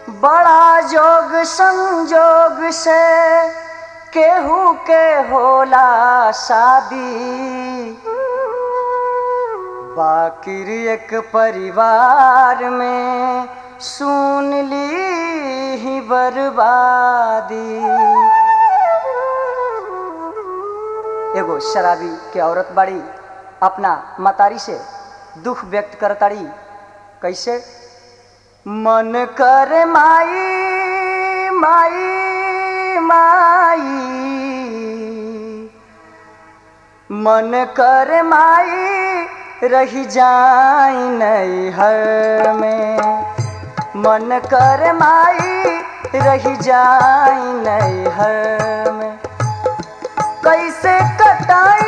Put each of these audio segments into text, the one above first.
बड़ा जोग संजोग से केहू के होला शादी बाकिर एक परिवार में सुन ली ही बर्बादी एगो शराबी के औरत बाड़ी अपना मतारी से दुख व्यक्त करताड़ी कैसे मन कर माई माई माई मन कर माई रही जाई नैहर में मन कर माई रही जाई नैहर में कैसे कटाई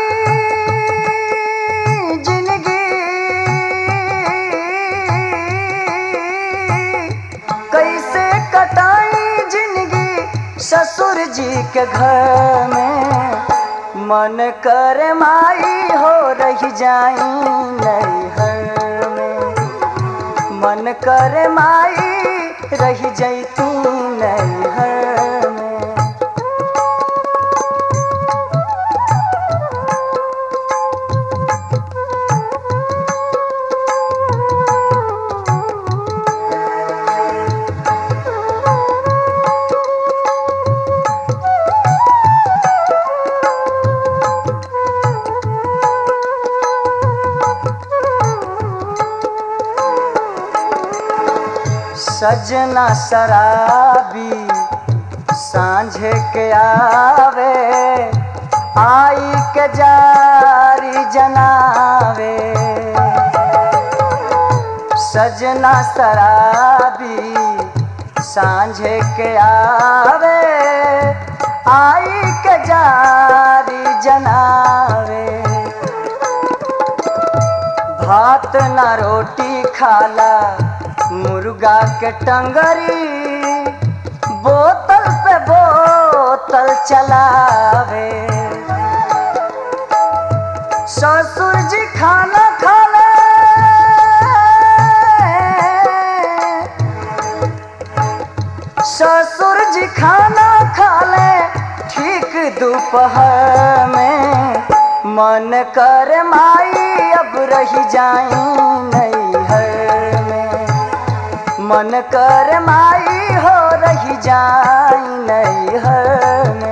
जिंदगी कैसे कटाई जिंदगी ससुर जी के घर में मन कर माई हो रही जाई नैहर में मन कर माई रही जैती नैहर में सजना शराबी सांझे के आवे आई के जारी जनावे सजना शराबी सांझे के आवे आई के जारी जनावे भात ना रोटी खाला मुर्गा के टंगरी बोतल पे बोतल चलावे ससुर जी खाना खाले ससुर जी खाना खाले ठीक दोपहर में मन कर माई अब रही जाई नैहर में मन कर माई हो रही जाई नैहर में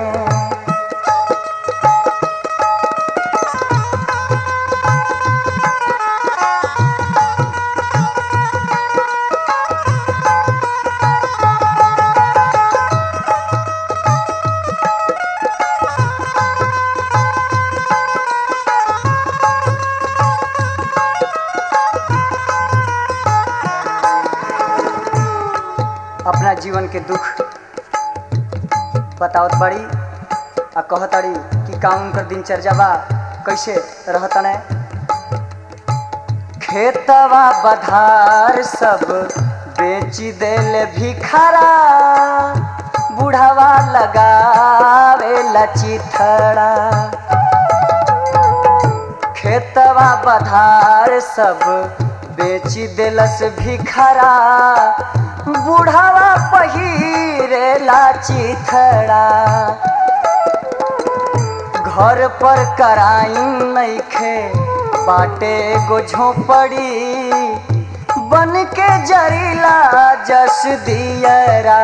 अपना जीवन के दुख बतावत बड़ी आ कहताड़ी कि का उनकर दिनचर्या बा कैसे रहतने खेतवा बधार सब बेची देले भिखारा बुढ़ावा लगावे लचिथड़ा खेतवा बधार सब बेची देलस भिखारा बुढ़ावा पहिरे चिथड़ा घर पर कराई नइखे बाटे एगो झोपड़ी बन के जरीला जस दियरा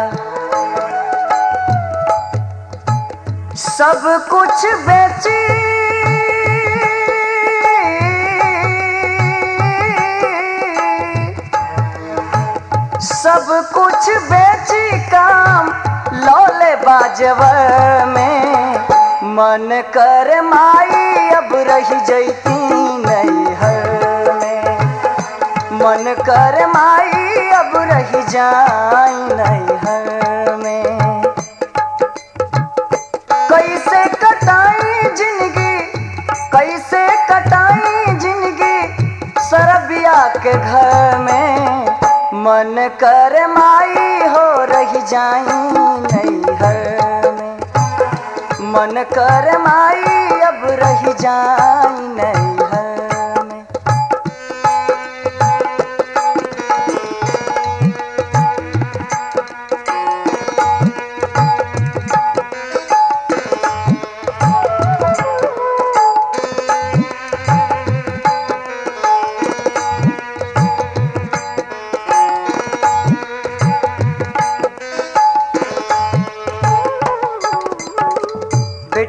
सब कुछ बेची सब कुछ बेची काम लौले बाजवर में मन कर माई अब रही जैती नैहर में मन कर माई अब रही जाई नैहर में कैसे कटाई जिंदगी कैसे कटाई जिंदगी सरबिया के घर में मन कर माई हो रही जाई नैहर में मन कर माई अब रही जाई नैहर में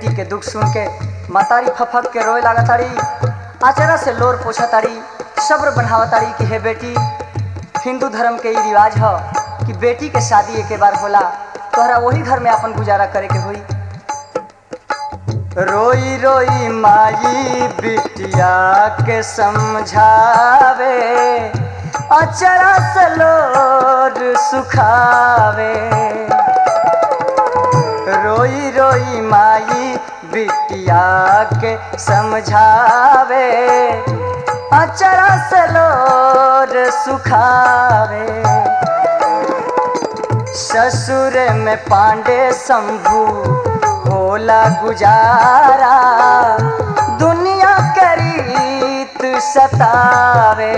बेटी के दुख सुन के मातारी फफक के रोए लागा ताड़ी आचरा से लोर पोछा ताड़ी सब्र बढ़ावा ताड़ी कि हे बेटी हिंदू धर्म के ई रिवाज ह कि बेटी के शादी एके बार होला तोहरा वही घर में अपन गुजारा करे के होई रोई रोई माई बिटिया के समझावे अचरा से लोर सुखावे रोई रोई माई बिटिया के समझावे अचरा से लोर सुखावे ससुर में पांडे शंभू होला गुजारा दुनिया के रीत सतावे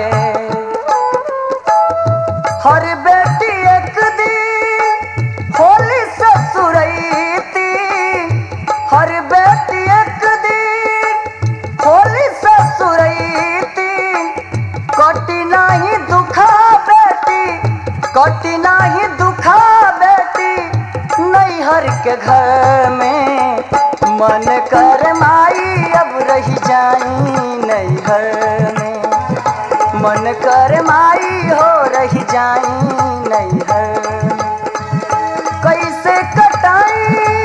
हर बेटी एक दिन होली ससुरैती हर बेटी एक दिन होली ससुरैती कटी नाही दुखा बेटी कटी नाही दुखा बेटी नैहर के घर में मन कर माई अब रही जाई नैहर में मन कर माई हो रही जाई नैहर में कैसे कटाई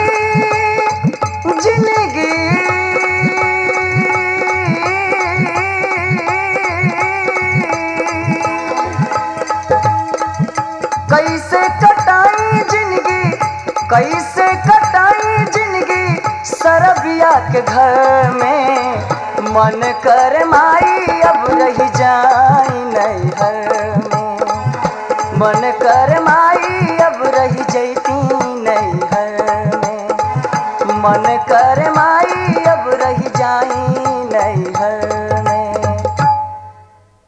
जिंदगी कैसे कटाई जिंदगी कैसे कटाई जिंदगी सरबिया के घर में मन कर माई